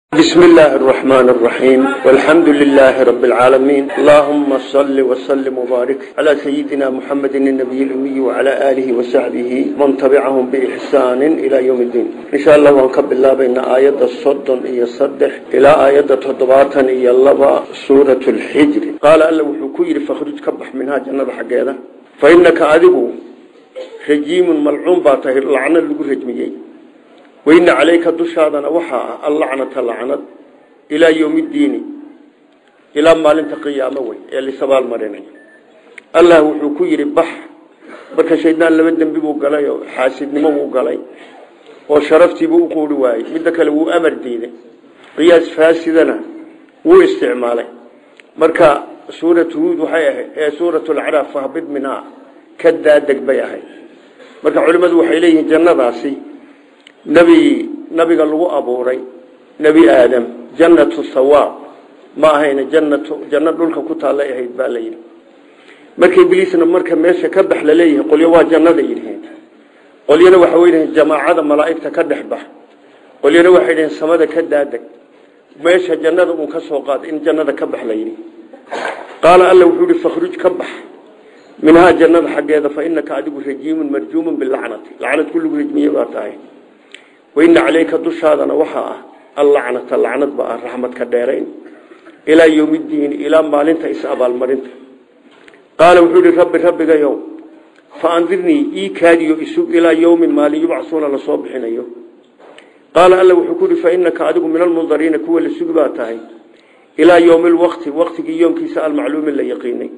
بسم الله الرحمن الرحيم والحمد لله رب العالمين اللهم صل وسلم وبارك على سيدنا محمد النبي الأمي وعلى آله وصحبه من تبعهم بإحسان إلى يوم الدين إن شاء الله ونكب الله بين آيات الصد إيا الصدح إلى آيات تضباطا إيا اللبا سورة الحجر قال ألا وحكير فخرج كبح منها جنة حقيقة فإنك أذبو رجيم ملعون باته لعنة لقو رجميين وإن عليك دشادنا وحا اللعنة لعنة إلى يوم الدين إلى ما لنت قيامة وي اللي سبال مريني الله وحكو يري بح marka shaydaan laba dambi buu galay oo xaasidnimo uu galay oo sharaftii buu u qoori waayay midda kale wuu amar diiday qiyaas faasidana wuu isticmaalay marka suuratu huud waxay ahayd ee suuratu alacraaf fahbid minhaa ka daadeg bay ahayd marka culimmadu waxay leeyihiin jannadaasi nabi nabiga lagu abuuray nebi aadam jannatu sawaab ma ahayna jannatu janno dhulka ku taallay ahayd baa la yidhi marka ibliisna marka meesha ka bax la leeyahay qolyo waa jannada yidhaheen qolyana waxa weydaheen jamaacada malaa'igta ka dhex bax qolyana waxay dhaheen samada ka daadeg meesha jannada uun ka soo qaad in jannada ka bax la yidhi qaala alla wuxuu yihi fakhruj ka bax minhaa jannada xaggeeda fa inaka adigu rajiimun marjuumun bilacnati lacnad kulligu rajmiye baa tahay waina caleyka dushaadana waxaa ah allacnata lacnad ba ah raxmadka dheerayn ilaa yowmiddiini ilaa maalinta is-abaalmarinta qaala wuxuu ihi rabbi rabbigayow fa andirnii ii kaadiyo isug ilaa yowmin maalin yubcasuuna lasoo bixinayo qaala alla wuxuu ku yihi fa inaka adigu min almundariina kuwa la sugi baa tahay ilaa yowmi lwaqti waqtigii yoomkiisa almacluumi la yaqiinay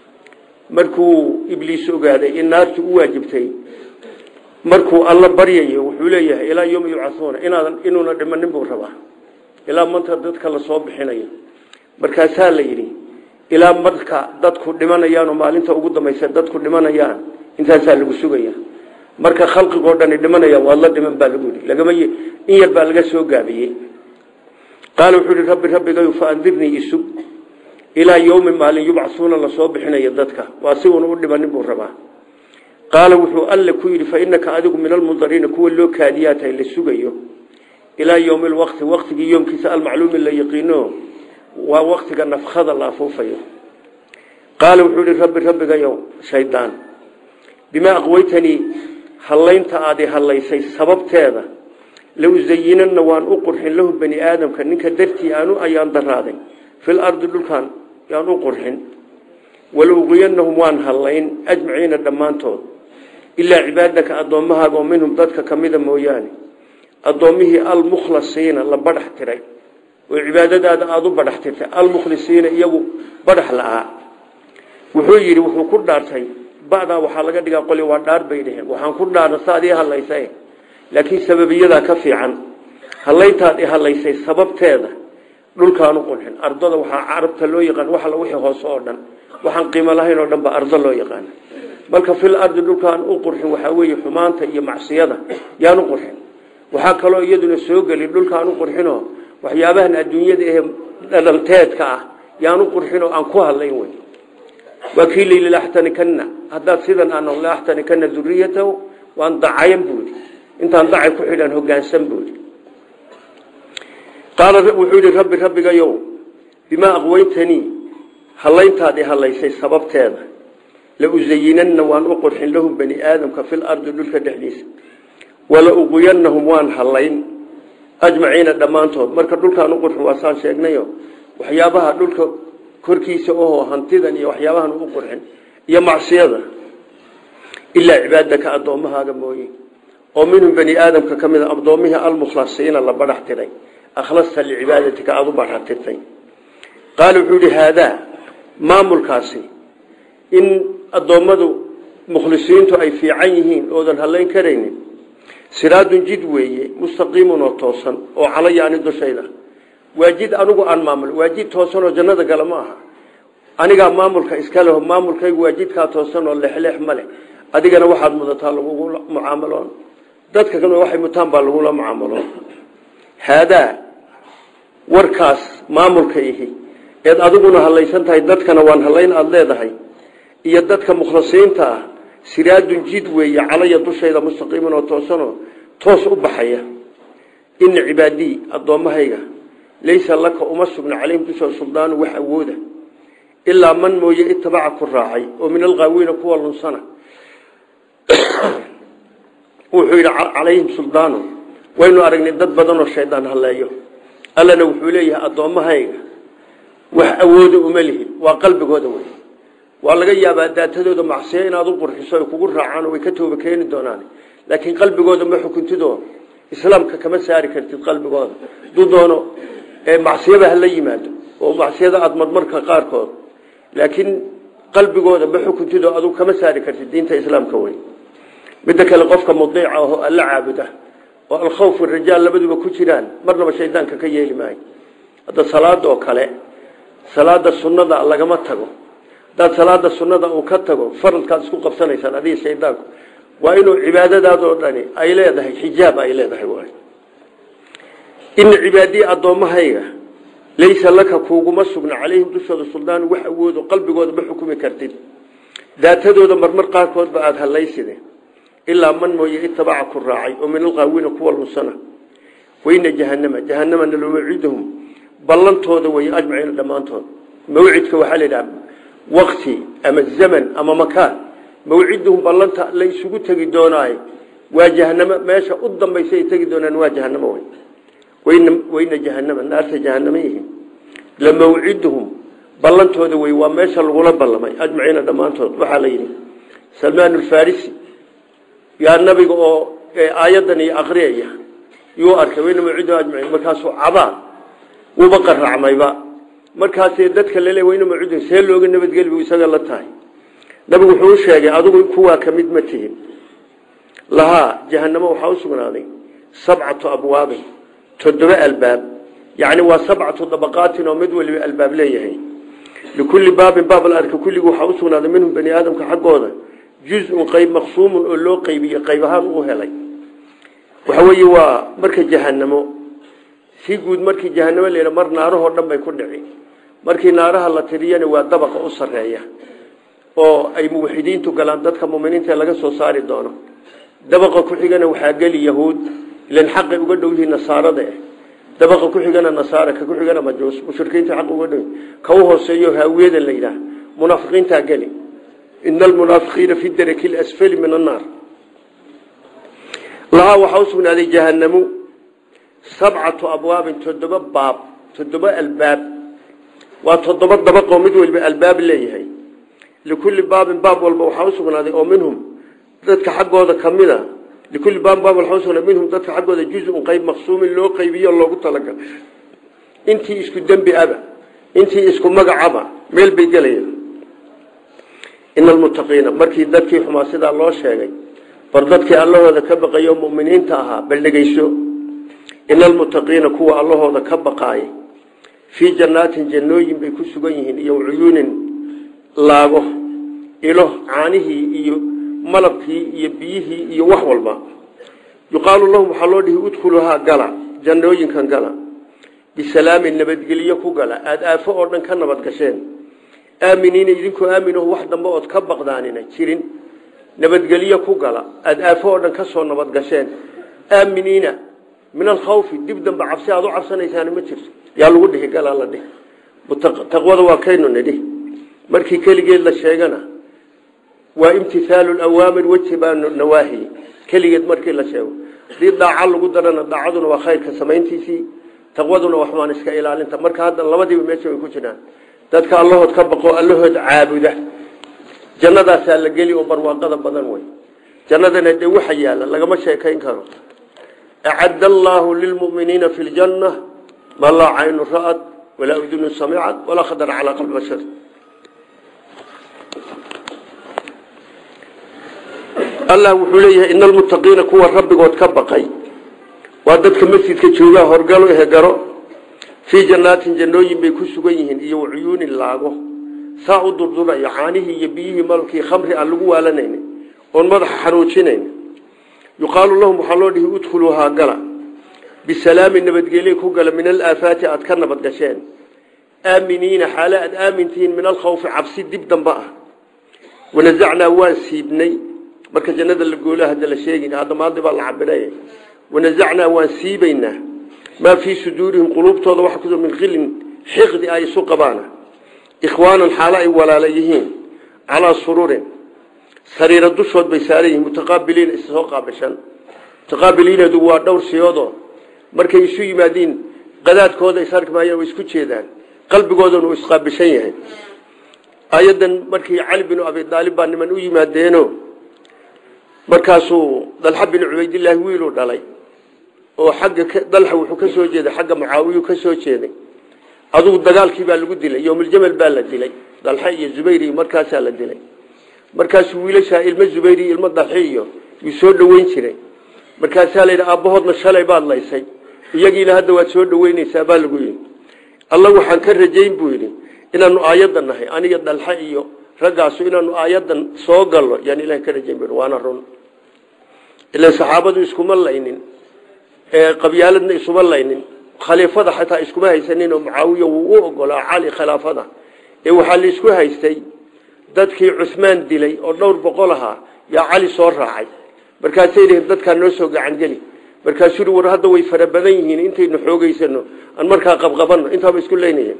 markuu ibliis ogaaday in naartu u waajibtay markuu alla baryayo wuxuu leeyahay ilaa yowmi yubcauuna inaadan inuuna dhimanin buu rabaa ilaa manta dadka lasoo bixinayo markaasaa la yidhi ilaa marka dadku dhimanayaan oo maalinta ugu dambaysa dadku dhimanayaan intaasaa lagu sugaya marka khalqigoo dhani dhimanayaan waad la dhiman baa lagu yidhi lagama in yar baa laga soo gaabiyey qaala wuxuu yihi rabbi rabbigayu fa andirnii isug ilaa yowmi maalin yubcauuna lasoo bixinayo dadka waa si uuna u dhimanin buu rabaa qaala wuxuu alle ku yidhi fa inaka adigu min almundariina kuwa loo kaadiyaa tahay la sugayo ilaa yowmi lwaqti waqtigii yoomkiisa almacluumi la yaqiino waa waqtiga nafkhada la afuufayo qaala wuxuu yihi rabbi rabbigayow shaydaan bimaa aqweytanii hallaynta aadi hallaysay sababteeda la usayinanna waan u qurxin lahu bani aadamka ninka dartii aanu ayaan daraaday fil ardi dhulkaan yaan u qurxin walauqiyanahum waan hallayn ajmaciina dhammaantood ilaa cibaadaka addoommahaaga oo minhum dadka ka mida mooyaane addoommihii almukhlasiina la badhax tiray oo cibaadadaada aada u badhax tirtay almukhlisiina iyagu badhax la-aa wuxuu yidhi wuxuu ku dhaartay ba'daa waxaa laga dhigaa qoli waa dhaar bay dheheen waxaan ku dhaarna saad ii hadlaysa laakiin sababiyadaa ka fiican hallayntaad i hadlaysay sababteeda dhulkaan u qurxin ardada waxaa carabta loo yaqaan wax alla wixii hoose oo dhan waxaan qiimo lahayn oo dhan ba ardo loo yaqaana marka fil ardi dhulkaan u qurxin waxaa weeye xumaanta iyo macsiyada yaan u qurxin waxaa kaloo iyaduna soo geli dhulkaan u qurxinoo waxyaabahan adduunyada ee dhalanteedka ah yaan u qurxinoo aan ku hadlayn wey waa kii layili laxtanikana haddaad sidan aan laxtanikana duriyatahu waan dacayan buudi intaan dacay ku xidhan hogaansan buudi qaala wuxuu yihi rabbi rabbigayow bimaa aqweytanii hallayntaad i hadlaysay sababteeda la usayinanna waan u qurxin lahum bani aadamka fil ardi dhulka dhexdiisa wala uqiyanahum waan hallayn ajmaciina dhammaantood marka dhulkaan u qurxin waa saan sheegnayo waxyaabaha dhulka korkiisa ohoo hantidan iyo waxyaabahan u qurxin iyo macsiyada ilaa cibaadaka addoommahaaga mooye oo minhum bani aadamka ka mid a addoommihii almukhlasiina la badhax tiray akhlasta licibaadatika aada u badhax tirtay qaala wuxuu yihi haadaa maamulkaasi in addoommadu mukhlisiintu ay fiican yihiin oodan hadlayn karaynin siraadun jid weeye mustaqiimun oo toosan oo calaya ani dushayda waa jid anigu aan maamul waa jid toosan oo jannada gala ma aha anigaa maamulka iska leho maamulkaygu waa jidkaa toosan oo lexleex ma leh adigana waxaad mudataa lagugula mucaamaloon dadka kan waxay mutaan baa lagula mucaamaloon haadaa warkaas maamulka ihi eed adiguna hadlaysan tahay dadkana waan hadlayn aada leedahay iyo dadka mukhlisiinta ah siraadun jid weeye calaya dushayda mustaqiiman oo toosanoo toos u baxaya ina cibaadii addoommahayga laysa laka uma sugna calayhim dushooda suldaanu wax awooda ilaa man mooye itabaca ku raacay oo min alqaawiina kuwa lunsana wuxuu yidhi calayhim suldaanu waynu aragnay dad badan oo shaydaan halleeyo allana wuxuu leeyahay addoommahayga wax awooda uma lihin waa qalbigooda wey waa laga yaabaa daatadooda macsiyo inaad u qurxiso ay kugu raacaan way ka tooba keeni doonaan laakiin qalbigooda ma xukuntido islaamka kama saari kartid qalbigooda duu doono macsiyaba hala yimaado oo macsiyada aad marmarka qaarkood laakiin qalbigooda ma xukuntido aduu kama saari kartid diinta islaamka wey midda kale qofka mudiica oo alla caabuda oo alkhawf rajaal labaduba ku jiraan marnaba shaydaanka ka yeeli maayo hadda salaada oo kale salaada sunnada lagama tago hadaad salaada sunnada uu ka tago faradkaad isku qabsanaysaan adiga shaydaanku waa inuu cibaadadaadoo dhani ay leedahay xijaab ay leedahay waay ina cibaadii addoommahayga laysa laka kuuguma sugna calayhim dushooda suldaanu wax awoodo qalbigooda ma xukumi kartid daatadooda marmar qaarkoodba aada hallayside ilaa man mooye itabaca ku raacay oo min alqaawiina kuwa lunsana wayna jahanama jahanamana lamacidahum ballantooda wey ajmaciina dhammaantood mawcidka waxaa la yidhaha wakti ama zaman ama makaan mawciduhum ballanta la isugu tegi doonaayo waa jahanamo meesha u dambaysa ay tegi doonaan waa jahanamo wey wayna wayna jahanama naarta jahanamo yihiin lamawciduhum ballantooda wey waa meesha lagula ballamay ajmaciina dhammaantood waxaa la yidhi salmaan alfarisi yaa nabiga oo aayadan iyo akriyaya yuu arkay wayna mawciduhum ajmaciin markaasuu cabaa wuuba qaracmayba markaasee dadka lale wayna mawciduhum see looga nabadgeli bu isaga la tahay nabigu wuxuu u sheegay adigu kuwaa ka mid ma tihin lahaa jahanamo waxaa u sugnaaday sabcatu abwaabin toddoba albaab yacni waa sabcatu dabaqaatin oo mid waliba albaab leeyahay likulli baabin baab la arka kulligii waxaa u sugnaaday minhum bani aadamka xaggooda juz-un qayb maqsuumun oo loo qaybiye qayb ahaan u helay waxa weeye waa marka jahanamo si guud markii jahanamo la mar naarahoo dhan bay ku dhici markii naaraha la tiriyana waa dabaqa u sarreeya oo ay muwaxidiintu galaan dadka muminiinta laga soo saari doono dabaqa ku xigana waxaa geli yahuud ilan xaqay uga dhow yihiin nasaarada eh dabaqa ku xigana nasaara ka ku xigana majuus mushrikiinta xaq uga dhow ka u hooseeyo haawiyada la yidhaah munaafiqiintaa geli ina almunaafiqiina fi daraki lasfali min annaar lahaa waxaa u sugnaaday jahanamu sabcatu abwaabin toddoba baab toddoba albaab waa toddoba dabaqoo mid waliba albaab leeyahay likulli baabin baab walba waxaa u sugnaaday oo minhum dadka xaggooda ka mid a likulli baabin baab waxaa usugnaaday minhum dadka xaggooda juz-un qayb maqsuumin loo qaybiyo loogu talagal intii isku dembi aba intii isku magacaba meel bay gelayaan ina almuttaqiina markii dadkii xumaa sidaa loo sheegay bar dadkii allahooda ka baqayo muminiinta ahaa bal dhegeyso ina almuttaqiina kuwa allahooda ka baqaayay fii jannaatin jannooyin bay ku sugan yihiin iyo cuyuunin laago ilo caanihii iyo malabkii iyo biyihii iyo wax walba yuqaalu lahum waxaa loo dhihi udkhuluhaa gala jannooyinkan gala bisalaamin nabadgelyo ku gala aada aafo oo dhan ka nabad gasheen aaminiina idinkoo aaminaho wax dambe ood ka baqdaanina jirin nabadgelyo ku gala aada aafo oo dhan ka soo nabad gasheen aaminiina min alkhawfi dib dambe cabsi aad u cabsanaysaani ma jirto yaa lagu dhihi galaa la dhihi taqwada waa kaynu nidhi markii keligeed la sheegana waa imtihaalu awaamir wajibaa nawaahi keligeed markii la sheego hadii daaca lagu darana daacaduna waa khayrka samayntiisii taqwaduna waxmaan iska ilaalinta marka hadda labadiiba meesha way ku jiraan dadka allahood ka baqo allahood caabuda jannadaasaa la geli oo barwaaqada badan wey jannadana dee waxa yaala lagama sheekayn karo acadda allaahu lilmuminiina fi ljanna ma laa caynu ra'at walaa udunu samicad walaa khadara calaa qalbi bashar allah wuxuu leeyahay ina almuttaqiina kuwa rabbigood ka baqay waa dadka masjidka joogaa horgalo ehegaro fii jannaatin jannooyin bay ku sugan yihiin iyo cuyuunin laago saa u durdurayo caanihii iyo biyihii malkii khamri aan lagu waalanayna oon madaxa xanuujinayn yuqaalu lahum waxaa loo dhihi udkhuluuhaa gala bisalaamin nabadgelye ku gala min alaafaati aad ka nabad gasheen aaminiina xaale aad aamintihiin min alkhawfi cabsi dib dambe ah wanazacnaa waan siibnay marka jannada la goolo hadda la sheegin hadda maadi baa la cabiraya wanazacnaa waan siibaynaa maa fii suduurihim quluubtooda waxa ku min qilin xiqdi ay isu qabaana ikhwaanan xaalo ay walaala yihiin calaa sururin sariiro dushood bay saaran yihiin mutaqaabiliina issoo qaabishan mutaqaabiliinadu waa dhowr siyoodoo markay isu yimaadiin qadaadkooda is arki maayaan way isku jeedaan qalbigoodana uu isqaabishan yahay ayadan markii cali binu abi daalib baa niman u yimaadeeno markaasuu dalxa bin cubaydillaahi wiiluu dhalay oo xagga dalxa wuxuu ka soo jeeday xagga mucaawiyu ka soo jeeday adugu dagaalkii baa lagu dilay yowmuljamal baa la dilay dalxa iyo zubayr iyo markaasaa la dilay markaasuu wiilashaa ilmo zubayr iyo ilmo dalxi iyo yuu soo dhoweyn jiray markaasaa la yidhi aabbahoodna shalay baad laysay iyagiina hadda waad soo dhoweyneysaa baa lagu yidhi alla waxaan ka rajayn buu yidhi inaanu aayaddan nahay aniga dalxa iyo raggaasu inaanu aayaddan soo gallo yaan ilaah ka rajayn bu waana run ilan saxaabadu iskuma laynin qabyaaladna isuma laynin khaliifada xataa iskuma haysanin oo mucaawiya wuu u ogolaa cali khilaafada ee waxaa la isku haystay dadkii cusmaan dilay oo dhowr boqol ahaa yaa cali soo raacay markaasay yihiin dadkaa noo soo gacangeli markaasuu yidhi war hadda way fara badan yihiin intaynu xoogeysano aan markaa qabqabanno intaaba isku leynaya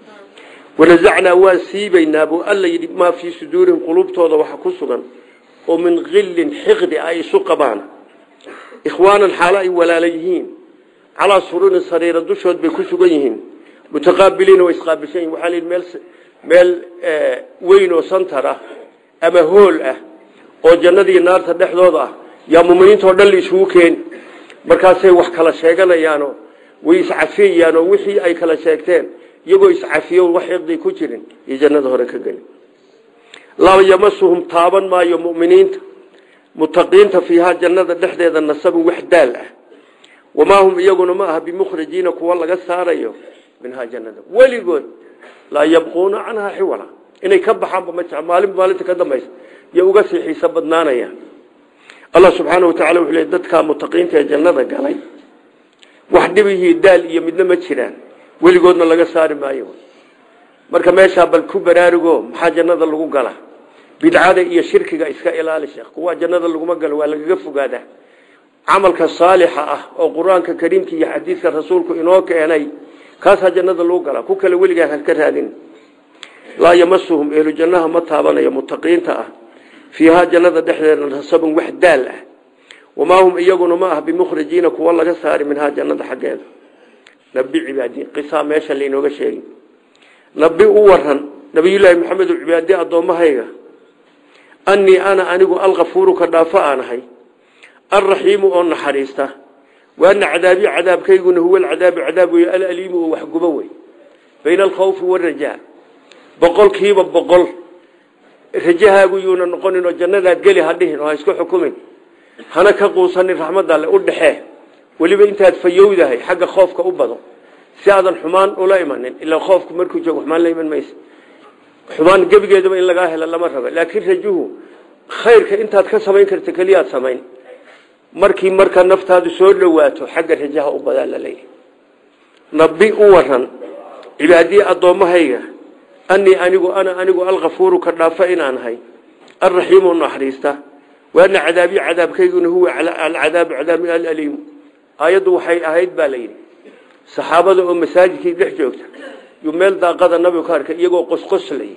wanazacnaa waan siibaynaa buu alla yidhi maa fii suduurihim quluubtooda waxa ku sugan oo min qillin xiqdi ay isu qabaan ikhwaanan xaalo ay walaala yihiin calaa suruurin sariira dushood bay ku sugan yihiin mutaqaabiliina way isqaabilsan yihin waxaa la yidhi meel meel weyn oo santar ah ama hool ah oo jannadiiyo naarta dhexdooda ah yaa muminiintao dhan la isugu keeni markaasay wax kala sheeganayaanoo way iscafiyayaanoo wixii ay kala sheegteen iyagoo iscafiyo wax xiqdii ku jirin iyo jannada hore ka geli laa yamasuhum taaban maayo muminiinta mutaqiinta fiihaa jannada dhexdeeda nasabun wax daal ah wamaa hum iyaguna ma aha bimukhrijiina kuwa laga saarayo minhaa jannada weligood laa yabquuna canhaa xiwala inay ka baxaanba ma jec maalinba maalinta ka dambaysa iyo uga sii xiiso badnaanaya allah subxaana wa tacala wuxuu le dadkaa mutaqiinta ee jannada galay wax dhibihii daal iyo midna ma jiraan weligoodna laga saari maayo marka meeshaa bal ku baraarugo maxaa jannada lagu gala bidcada iyo shirkiga iska ilaali sheekh kuwa jannada laguma galo waa lagaga fogaadaa camalka saalixa ah oo qur-aanka kariimka iyo xadiidka rasuulku inoo keenay kaasaa jannada lagu galaa ku kale weligaa haka raadin laa yamasuhum ehlu jannaha ma taabanayo mutaqiinta ah fiihaa jannada dhexdeeda nasabun wax daal ah wamaa hum iyaguna ma ah bimukhrijiina kuwa laga saari minhaa jannada xaggeeda nabi cibaadi qisaa meesha lainooga sheegi nabi u waran nabiyullaahi maxamed cibaadi addoommahayga annii ana anigu alkafuuru ka dhaafo aan ahay alraxiimu oo naxariista waana cadaabi cadaabkayguna huwa alcadaabu cadaab wey alaliimu oo waxgubo wey bayna alkhawfi warajaa boqolkiiba boqol rajahaagu yuuna noqonin oo jannadaad geli hadhihin oo ha isku xukumin hana ka quusanin raxmadda alle u dhexee weliba intaad fayowdahay xagga khoofka u bado si aadan xumaan ula imanin ilaa khoofku markuu joogo xumaan la iman maysa xumaan gebigeedaba in lagaa helo lama raba laakiin rajuhu khayrka intaad ka samayn karta keliyaad samayn markii marka naftaadu soo dhowaato xagga rajaha u badaa la leeyahy nabi u waran cibaadii addoommahayga annii anigu ana anigu alkafuuru ka dhaafa inaan ahay alraxiimu naxariista waana cadaabi cadaabkayguna huwa alcadaabu cadaabi alaliimu aayaddu waxay ahayd baa la yidhi saxaabada oo masaajidkii dhex joogta yuu meel daaqada nabigu ka arkay iyagoo qosqoslaya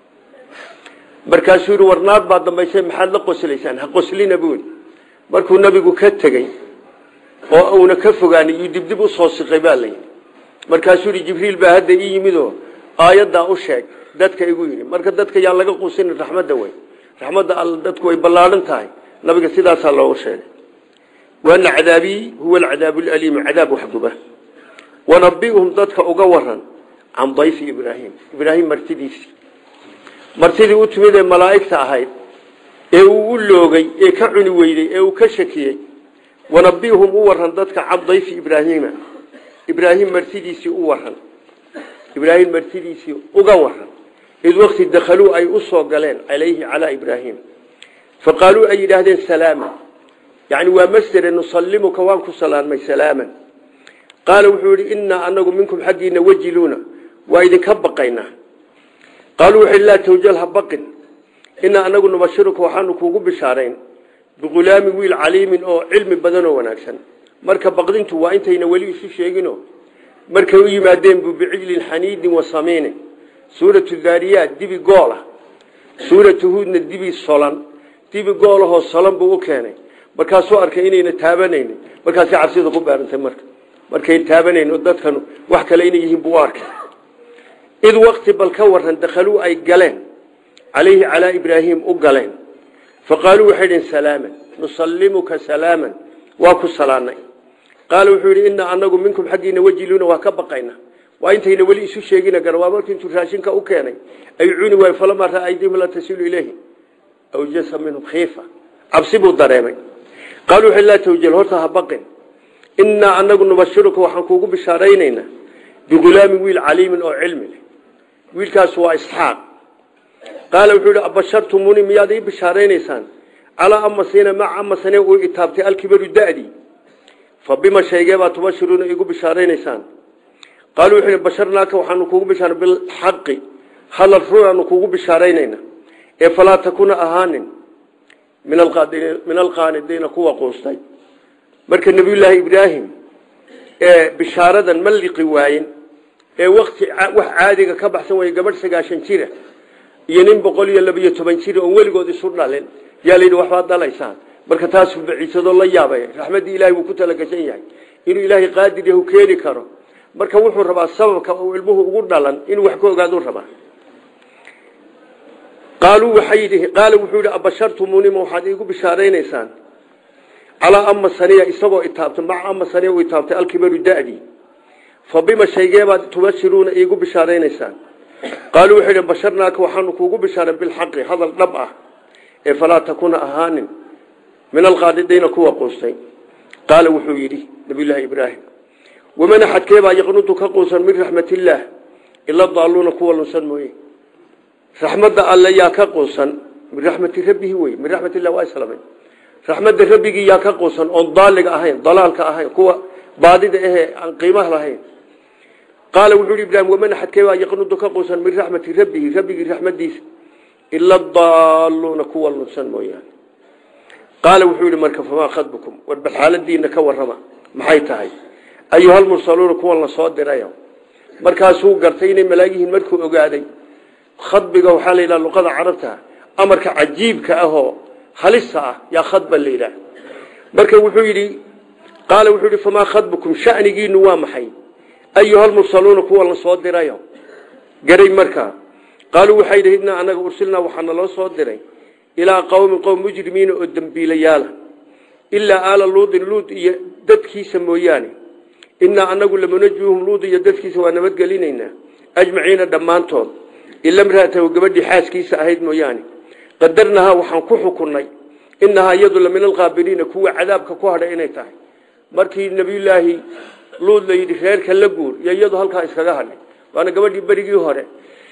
markaasuu yihi warnaad baa dambaysay maxaad la qoslaysaan ha qoslina buuli markuu nabigu ka tegey oo uuna ka fogaanay yuu dibdib usoo siqay baa layidhi markaasuu yihi jibriil baa hadda ii yimidoo aayaddaa u sheeg dadka igu yidhi marka dadka yaa laga quusinin raxmadda wey raxmadda all dadku way ballaadhan tahay nabiga sidaasaa loogu sheegay waana cadaabii huwa alcadaabu alaliimu cadaab waxguba wanabi'hum dadka uga waran can dayfi ibraahim ibraahim martidiisii martidii u timid ee malaa'igta ahayd ee uu u loogay ee ka cuni weyday ee uu ka shakiyey wanabi'hum u waran dadka can dayfi ibraahiima ibraahim martidiisii u waran ibraahim martidiisii uga waran id wakti dakhaluu ay u soo galeen calayhi calaa ibraahim faqaaluu ay yidhaahdeen salaama yani waa masdere nusallimuka waan ku salaamay salaaman qaala wuxuu yihi innaa anagu minkum xaggiina wajiluuna waa idinka baqaynaa qaaluu wuxu laa tawjal ha baqin innaa anagu nubashiruka waxaanu kuugu bishaarayn bighulaamin wiil caliimin oo cilmi badan oo wanaagsan marka baqdintu waa intayna weli isu sheegino markay u yimaadeen buu bicijlin xaniidin wa samiinin suuratu daariyaat dibi goola suuratu huudna dibi solan dibi goolahoo solan buu u keenay markaasuu arkay inayna taabanaynin markaasay cabsida ku beerantay marka markay taabanayn oo dadkan wax kale inay yihiin buu arkay id wakti bal ka waran dakhaluu ay galeen calayhi calaa ibraahim u galeen faqaaluu waxay dhiheen salaaman nusallimuka salaaman waa ku salaanay qaala wuxuu yidhi inaa anagu minkum xaggiina wajiluuna waa ka baqayna waa intayna weli isu sheegina gara waa markii intuu raashinka u keenay ay cuni waayo falamaa raa aydihim la tasilu ilayhi awjasa minhum khiifa cabsi buu dareemay qaaluu waxay laa tawjal horta ha baqin inaa anagu nubashiruka waxaan kuugu bishaaraynaynaa bigulaamin wiil caliimin oo cilmi leh wiilkaas waa isxaaq qaala wuxuu yidhi abashartumuni miyaad ii bishaaraynaysaan calaa amasina maca amasane uu itaabtay alkibaru da'dii fa bima shaygeebaa tubashiruuna igu bishaaraynaysaan qaaluu wuxuu yidhi basharnaaka waxaanu kuugu bishaara bilxaqi hadal runaanu kuugu bishaaraynayna ee falaa takuna ahaanin min alqaanidiina kuwa quustay marka nebiyullaahi ibraahim ee bishaaradan ma liqi waayen ee wakti wax caadiga ka baxsan waya gabadh sagaashan jira iyo nin boqol iyo labiyo toban jira oon weligood isu dhalin yaa layidhi waxbaad dhalaysaan marka taasuu baciisadoo la yaabay raxmaddii ilahay buu ku talagashan yahay inuu ilaahay qaadir yahu keeni karo marka wuxuu rabaa sababka uu ilmuhu ugu dhalan inuu wax ka ogaaduu rabaa qaaluu waxay yidhi qaala wuxuu yidhi abashartumunima waxaad iigu bishaaraynaysaan calaa ama saniya isagoo itaabtay maca ama saniya uu itaabtay alkibaru da'dii fa bima shaygeebaad tubashiruuna iigu bishaaraynaysaan qaaluu wuxuu yidhi basharnaaka waxaanu kuugu bishaaran bilxaqi hadal dhab ah ee falaa takuna ahaanin min alqaadidiina kuwa quustay qaala wuxuu yidhi nabiyullaahi ibraahim waman axadkeebaa yaqnutu ka quusan min raxmatillaah ila daaluuna kuwa lunsan mooye raxmadda alle yaa ka quusan min raxmati rabbihi wey min raxmatillah waa islamay raxmadda rabbigii yaa ka quusan oon daaliga ahayn dalaalka ahayn kuwa baadida ahee aan qiimaha lahayn qaala wuxuu yidhi ibraahim waman axadkeebaa yaqnutu ka quusan min raxmati rabbihi rabbigii raxmadiisa ila daaluuna kuwa lunsan mooyaane qaala wuxuu yidhi marka famaa khadbukum war bal xaaladiina ka warrama maxay tahay ayuhalmursaluuna kuwan la soo dirayo markaasuu gartay inay malaagihiin markuu ogaaday khadbiga waxaa la yidhaha luqada carabta amarka cajiibka ahoo halista ah yaa khadba la yidhaah marka wuxuu yidhi qaala wuxuu yidhi famaa khadbukum shanigiinu waa maxay ayuhalmursaluuna kuwa la soo dirayo garay markaa qaaluu waxay yidhi innaa anaga ursilnaa waxaa naloo soo diray ilaa qowmin qowm mujrimiina oo dembiilayaala ilaa aala luudin luud iyo dadkiisa mooyaane innaa anagu lamunajuuhum luud iyo dadkiisa waa nabadgelinaynaa ajmaciina dhammaantood ila mraatahu gabadhii xaaskiisa ahayd mooyaane qadarnahaa waxaan ku xukunnay inahaa iyadu la min alqaabiliina kuwa cadaabka ku hadhay inay tahay markii nebiyullaahi luud la yidhi reerka la guur iyo iyadu halkaa iskaga hadhay waana gabadhii berigii hore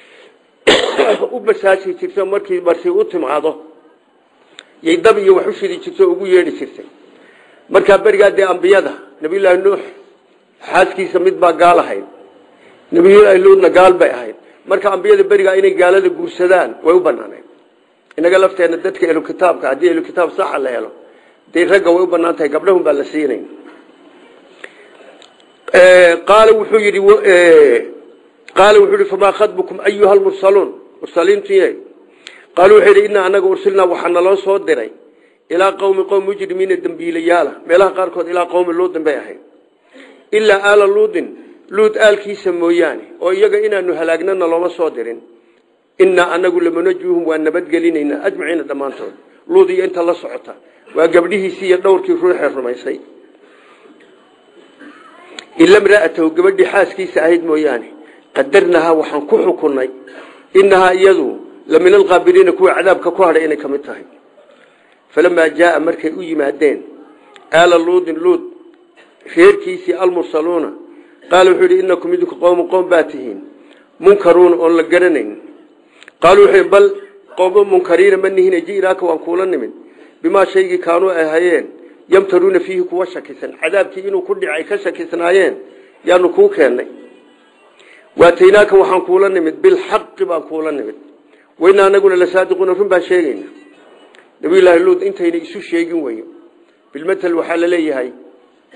u basaashi jirta markii marti u timaado yay dab iyo wax u shidi jirta ugu yeedhi jirtay markaa berigaa dee ambiyada nabiyullaahi nuux xaaskiisa mid baa gaal ahayd nabiyullaahi luudna gaal bay ahayd marka ambiyada berigaa inay gaalada guursadaan way u banaanayd inaga lafteena dadka ehlu kitaabka haddii ehlu kitaab saxa la helo dee ragga way u banaan tahay gabdhahun baa la siinayn qaala wuxuu yidhi qaala wuxuu yidhi famaa khadbukum ayuha lmursaluun mursaliintiye qaaluu wuxuu yidhi innaa anaga ursilnaa waxaa naloo soo diray ilaa qowmi qowm mujrimiina dembiilayaala meelaha qaarkood ilaa qowmi luudin bay ahayd ilaa aala luudin luud aalkiisa mooyaane oo iyaga inaanu halaagnana looma soo dirin innaa anagu lamunajuuhum waa nabadgelinaynaa ajmaciina dhammaantood luud iyo inta la socota waa gabdhihiisii iyo dhowrkii ruuxee rumaysay ila mraatahu gabadhii xaaskiisa ahayd mooyaane qadarnahaa waxaan ku xukunnay inahaa iyadu la min alqaabiliina kuwa cadaabka ku hadhay inay ka mid tahay falamaa jaaa markay u yimaadeen aala luudin luud reerkiisii almursaluuna qaala wuxuu yidhi inakum idinku qowmu qowm baa tihiin munkaruuna oon la garanayn qaaluu wuxuu bal qowmo munkariina ma nihine ji'naaka waan kuula nimid bimaa shaygii kaanuu ay hayeen yamtaruuna fiihi kuwa shakisan cadaabkii inuu ku dhicay ka shakisnaayeen yaanu kuu keennay waataynaaka waxaan kuula nimid bilxaqi baan kuula nimid waynaa anaguna la saadiquuna run baan sheegayna nabiyullaahi luud intayna isu sheegin weyo bilmatel waxaa la leeyahay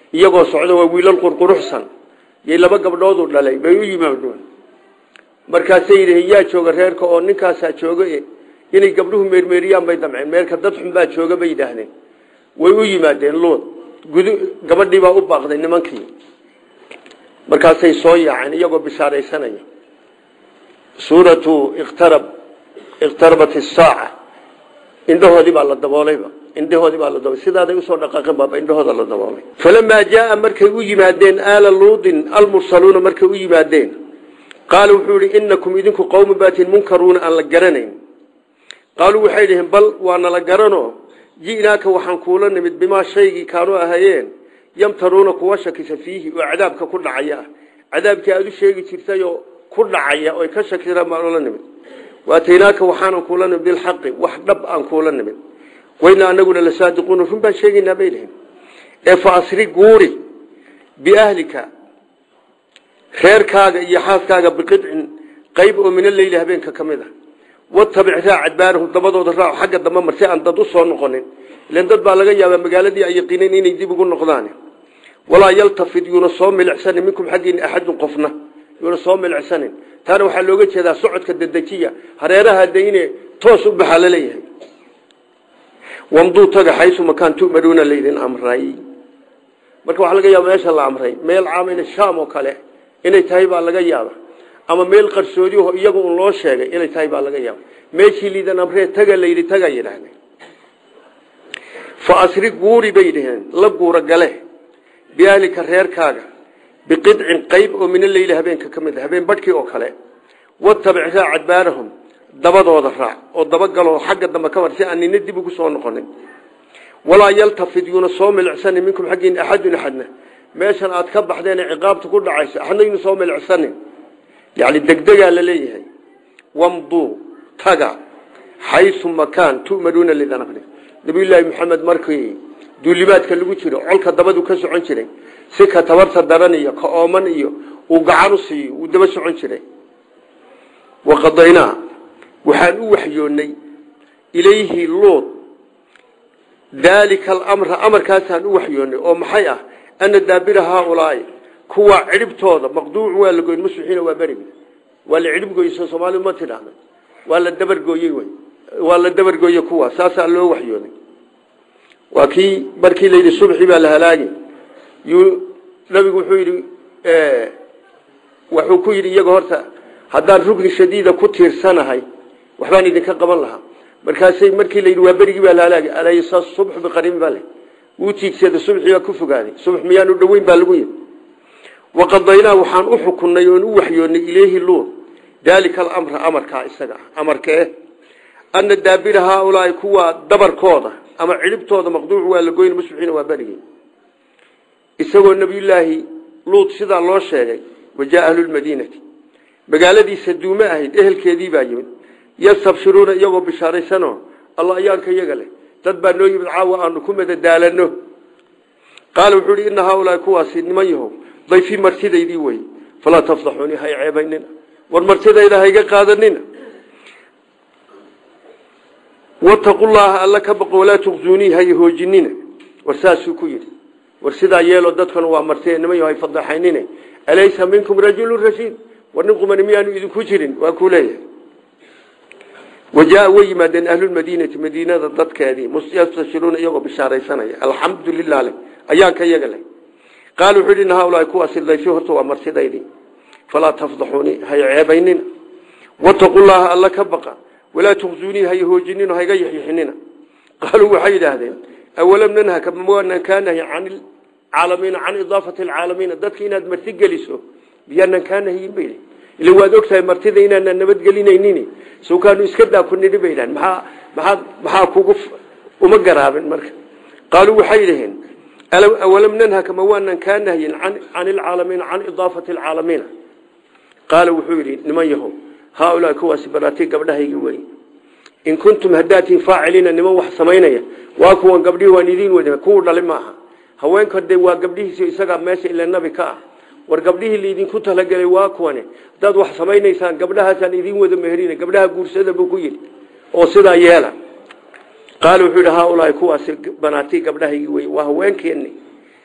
iyagoo socda waa wiilal qurquruxsan yay laba gabdhoodu dhalay bay u yimaadeen markaasay yidhaheen yaa jooga reerka oo ninkaasaa jooga inay gabdhuhu meermeeriyaan bay damceen meerka dad xun baa jooga bay yidhaahdeen way u yimaadeen luud gudu gabadhii baa u baaqday nimankii markaasay soo yaaceen iyagoo bishaaraysanaya suuratu iqtarab iqtarabat isaaca indhahoodii baa la daboolayba indhahoodii baa la daboolay sidaaday usoo dhaqaaqeen baaba indhahooda la daboolay falamaa jaaa markay u yimaadeen aala luudin almursaluuna markay u yimaadeen qaala wuxuu yihi inakum idinku qowma baatin munkaruuna aan la garanayn qaaluu waxay dhaheen bal waana la garano ji'naaka waxaan kuula nimid bimaa shaygii kaanuu ahayeen yamtaruuna kuwa shakisa fiihi oo cadaabka ku dhacaya ah cadaabkii aada u sheegi jirtayoo ku dhacaya oy ka shakisaan baan ula nimid waataynaaka waxaanan kuula nimid bilxaqi wax dhab aan kuula nimid wayna anaguna la saadiquuna run baan sheegaynaa bay dhaheen ee fa asri guuri biahlika reerkaaga iyo xaaskaaga biqidcin qayb oo min aleyli habeenka ka mid a watabic raac adbaarahum dabadooda raac xagga dambe mar si aan dad u soo noqonin ilan dad baa laga yaabaa magaaladii ay yaqiineen inay dib ugu noqdaan walaa yaltafid yuuna soo milicsanin minkum xaggiina axadun qofna yuuna soo milicsanin taana waxaa looga jeedaa socodka dedejiya hareeraha dayne toos u baxaa laleeyahay wamduu taga xaysu makaan tu'maruuna laydin amray marka waxaa laga yaaba meesha la amray meel caamina shaam oo kale inay tahay baa laga yaaba ama meel qarsoodiho iyaga un loo sheegay inay tahay baa laga yaaba meeshii liidan amree taga layidhi taga yidhaahdeen fa asri guuri bay dhaheen la guura gale biahlika reerkaaga biqidcin qayb oo min aleyli habeenka ka mid a habeen badhkii oo kale watabic raac adbaarahum dabadooda raac oo dabagaloo xagga dambe ka mar si aan nina dib ugu soo noqonin walaa yaltafid yuuna soo milicsanin minkum xaggiina axadun axadna meeshan aad ka baxdeen ciqaabta ku dhacaysa axadna yuuna soo milicsanin yani degdegaa la leeyahay wamduu taga xaysu makaan tu'maruuna lidan amri nabiyullaahi maxamed markii duulimaadka lagu jiro colka dabadu ka socon jiray si ka tabarta daran iyo ka ooman iyo uu gacan u siiyo uu daba socon jiray waqadaynaa waxaan u waxyoonnay ilayhi luud daalika alamra amarkaasaan u waxyoonnay oo maxay ah ana daabira haaulaai kuwa cidhibtooda maqduucu waa la goyn masuxiina waa berigi waa la cidhib goyso soomaalidu ma tidhaahda waa la dabargooyey wy waa la dabargooye kuwa saasaa loo waxyooday waa kii markii layidhi subxi baa la halaagi yuu nabigu wuxuu yidhi wuxuu ku yidhi iyaga horta haddaan rugni shadiida ku tiirsanahay waxbaan idinka qaban lahaa markaasay markii layidhi waa berigii baa la halaagi alaysa subxu biqariin baa le wuu tiigsada subxi baa ku fogaaday subx miyaanu dhoweyn baa lagu yidhi waqadaynaa waxaan u xukunnay oon u waxyoonnay ilayhi luud daalika alamra amarkaa isaga ah amarkee ana daabira haaulaai kuwa dabarkooda ama cidhibtooda maqduucu waa la goyn masuxiina waa berigii isagoo nebiyullaahi luud sidaa loo sheegay wajaa ahlulmadiinati magaaladiisa duume ahayd ehelkeedii baa yimid yastabshiruuna iyagoo bishaaraysanoo alla ayaanka iyaga leh dad baa noo yimid caawa aanu ku madadaalano qaala wuxuu ihi ina haaulaai kuwaasi niman yahow dayfii martidaydii wey falaa tafdaxuuni hay ceebaynina war martidayda hayga qaadanina wataqu llaha alla ka baqo walaa tuqzuunii hay hoojinina war saasuu ku yidhi war sidaa yeelo dadkan waa marti niman yaho hay fadaxaynine alaysa minkum rajulu rashiid war nin qumani miyaanu idinku jirin waa kuu leeyahay wajaa way yimaadeen ahlulmadiinati madiinada dadkeedii yastashiruuna iyagoo bishaaraysanaya alxamdu lilah le ayaanka iyaga leh qaal wuxuu yidhi haulaai kuwaasi dayfi horta waa martidaydii falaa tafdaxuuni hay ceebaynina wataqu llaha alla ka baqa walaa tuqzuunii hay hoojinino hayga yaxyixinina qaaluu waxay yidhaahdeen awalam nanhaka mawaanaan kaa nahy can caalamiina can idaafati alcaalamiina dadka inaad marti geliso miyaanaan kaa nahyin bay ila waad ogtahay martida inaanaan nabadgelinaynin sawkaanu iska daa ku nidhi bay dhahan maxaa maxaad maxaa kugu uma garaabin marka qaaluu waxay dhaheen awalam nanhaka mawaanaan kaa nahyin can alcaalamiina can idaafati alcaalamiina qaala wuxuu yidhi niman yahow haaulaa kuwaasi baraatii gabdhahaygi wey in kuntum haddaatiin faaciliina niman wax samaynaya waa kuwan gabdhihii waan idiin wada kuwu dhali maaha haweenka de waa gabdhihiisi isagaa meesha ila nabi ka ah war gabdhihii laydinku talagelay waa kuwane haddaad wax samaynaysaan gabdhahaasaan idiin wada meherina gabdhaha guursada buu ku yidhi oo sidaa yeela qaala wuxuu yidhi haaulaai kuwaasi banaatii gabdhahaygi wey waa haweenkeeni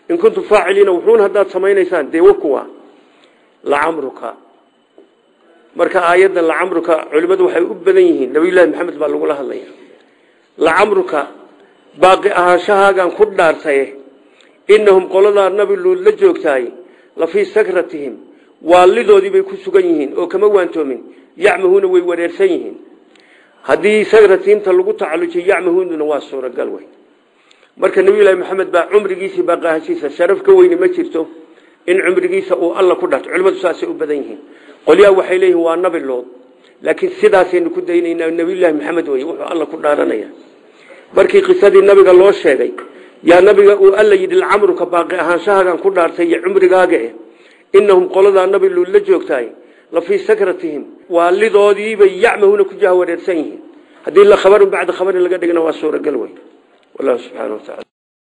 in kuntum faaciliina wuxuun haddaad samaynaysaan dee wakuwa lacamruka marka aayaddan lacamruka culimmadu waxay u badan yihiin nabiyullaahi maxamed baa lagula hadlaya lacamruka baaqi ahaanshahaagaan ku dhaartaye inahum qoladaa nabi luud la joogtaay la fii sakratihim waalidoodii bay ku sugan yihiin oo kama waantoomin yacmahuuna way wareersan yihiin haddii sagratiimta lagu tacallujiyo yacmahuununa waa suuragal wey marka nabiyullaahi maxamed baa cumrigiisii baaqi ahaanshiisa sharaf ka weyne ma jirto in cumrigiisa uu alla ku dhaarto culimmadu saasay u badan yihiin qolyaha waxay leeyihin waa nabi lood laakiin sidaasaynu ku daynaynaa nabiyullaahi maxamed wey wuxuu alla ku dhaaranaya markii qisadii nabiga loo sheegay yaa nabiga uu alla yidhi lacamruka baaqi ahaanshahaagan ku dhaartay iyo cumrigaaga eh inahum qoladaa nabi luud la joogtaay la fii sakratihim waalidoodiibay yacmahuuna ku jaha wareersan yihiin haddii la khabarin bacda khabarin laga dhigna waa suuragal wey wallahu subxana wa tacala